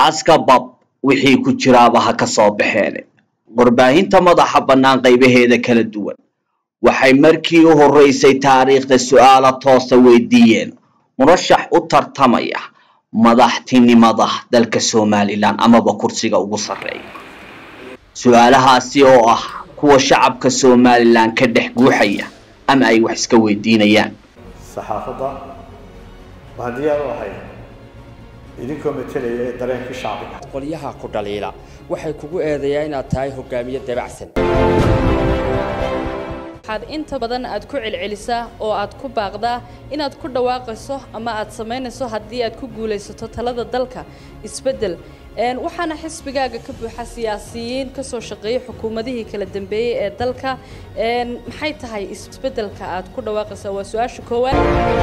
aaska bab wixii ku jiraaba ha ka soo baxeen warbaahinta madaxa bannaan qaybaheeda kala duwan waxay markii u horreysay taariikhda su'aalo toosa weydiiyeen murashax u tartamaya madaxtinimada dalka somalilan amaba kursiga ugu sarreeya su-aalahaasi oo ah kuwa shacabka somalilan ka dhex guuxaya ama ay wax iska weydiinayaan saxaafadda waxaan diyaar u ahay idinkoo metelaya ee dareenkii shacbiga qolyaha ku dhaliila waxay kugu eedeeyaan inaad tahay hogaamiye dabacsan waxaad inta badan aad ku celcelisaa oo aad ku baaqdaa inaad ku dhawaaqayso ama aad samaynayso haddii aad ku guulaysato talada dalka isbeddel waxaana xisbigaaga ka buuxa siyaasiyiin ka soo shaqeeyay xukuumadihii kala dambeeyey ee dalka maxay tahay isbeddelka aad ku dhawaaqaysaa waa su-aasha koowaad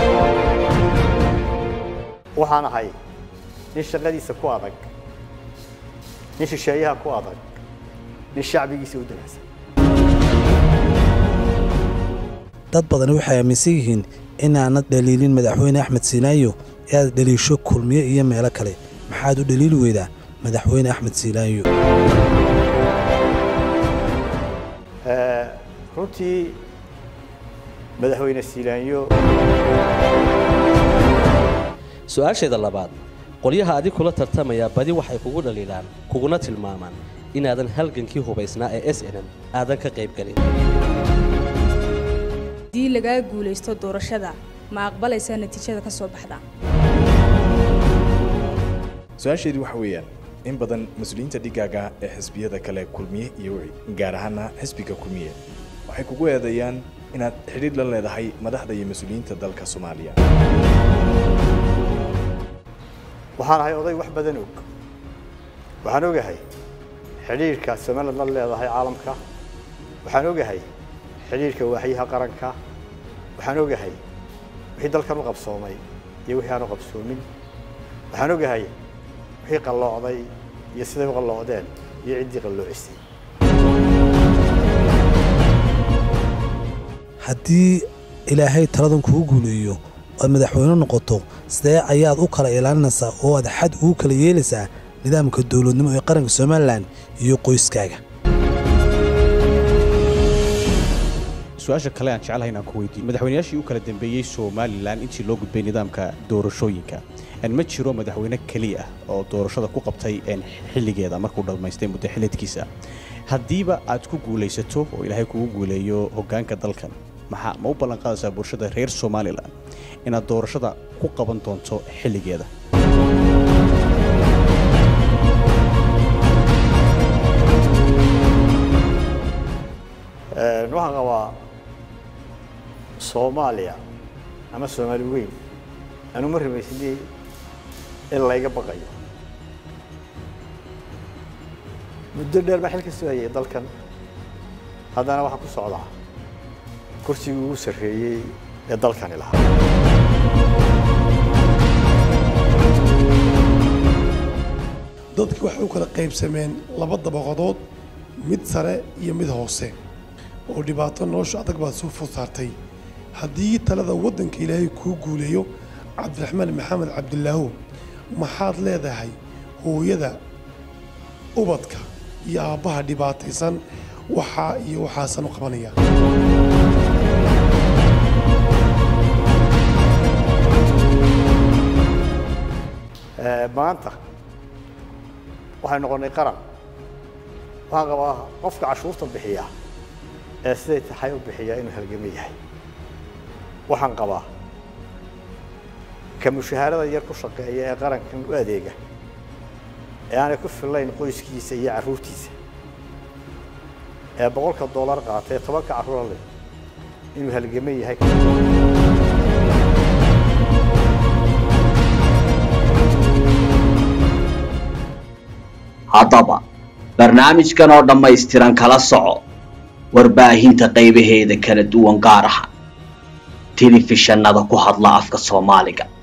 waxaan ahay nin shaqadiisa ku adag nin shisheeyaha ku adag nin shacbigiisa u dabacsan dad badani waxay aaminsan yihiin inaanad dhaliilin madaxweyne axmed siinaayo ee aad dhaliisho kulmiye iyo meelo kale maxaad u dhaliili weydaa madaxweyne axmed siinaayo runtii madaxweyne siilaanyo su-aasheeda labaad qolyaha adig kula tartamaya badi waxay kugu dhaliilaan kuguna tilmaamaan inaadan halgankii hubaysnaa ee s n m aadan ka qaybgelin haddii lagaa guulaysto doorashada ma aqbalaysaa natiijada ka soo baxda su-aasheedu waxa weeyaan in badan mas-uuliyiinta dhigaaga ee xisbiyada kale kulmiye iyo wici gaar ahaana xisbiga kulmiye waxay kugu eedeeyaan inaad xidhiidh la leedahay madaxda iyo mas-uuliyiinta dalka soomaaliya waxaan ahay oday wax badan og waxaan ogahay xidhiidhka somaliland la leedahay caalamka waxaan ogahay xidhiidhka waaxyaha qaranka waxaan ogahay wixii dalkan u qabsoomay iyo wixii aan u qabsoomin waxaan ogahay wixii qalloocday iyo siday u qalloocdeen iyo ciddii qalloocisay haddii ilaahay taladan kugu guuleeyo oad madaxweyne noqoto sidee ayaad u kala ilaalinaysaa oo aad xad ugu kala yeelaysaa nidaamka dowladnimo ee qaranka somalilan iyo qoyskaaga su-aasha kale aan jeclahay inaan ku weydiiyo madaxweynayaashii u kala dambeeyey somalilan intii loo gudbay nidaamka doorashooyinka ma jiro madaxweyne keliya ah oo doorashada ku qabtay xilligeeda markuu dhammaystay muddo xilidkiisa haddiiba aad ku guulaysato oo ilaahay kugu guuleeyo hoggaanka dalkan maxaa ma u ballanqaadaysaa bulshada reer somalilan inaad doorashada ku qaban doonto xilligeeda waxaan qabaa soomaaliya ama soomaali weyn anuma rumaysnay in layga baqayo muddo dheer baa xil ka soo hayay dalkan haddana waxaa ku socdaa kursigii ugu sarreeyey ee dalkani lahaa dadki waxay u kala qaybsameen laba dabaqadood mid sare iyo mid hoose oo dhibaato nolosha adag baad soo food saartay haddii talada waddanka ilaahay kuu guuleeyo cabdiraxmaan maxamed cabdilaahu maxaad leedahay hooyada ubadka iyo aabbaha dhibaataysan waxaa iyo waxaasan u qabanaya maanta waxay noqonnay qaran waxaan qabaa qofka cashuurta bixiya ee siday tahay u bixiya inuu halgamo yahay waxaan qabaa ka mushahaarada yar ku shaqeeya ee qarankan u adeega ee aanay ku fillayn qoyskiisa iyo carruurtiisa ee boqolka dollar qaata ee tobanka carruura leh inuu halgamo yahay haddaba barnaamijkan oo dhammaystiran kala soco warbaahinta qaybaheeda kala duwan gaar ahaan telefishanada ku hadla afka soomaaliga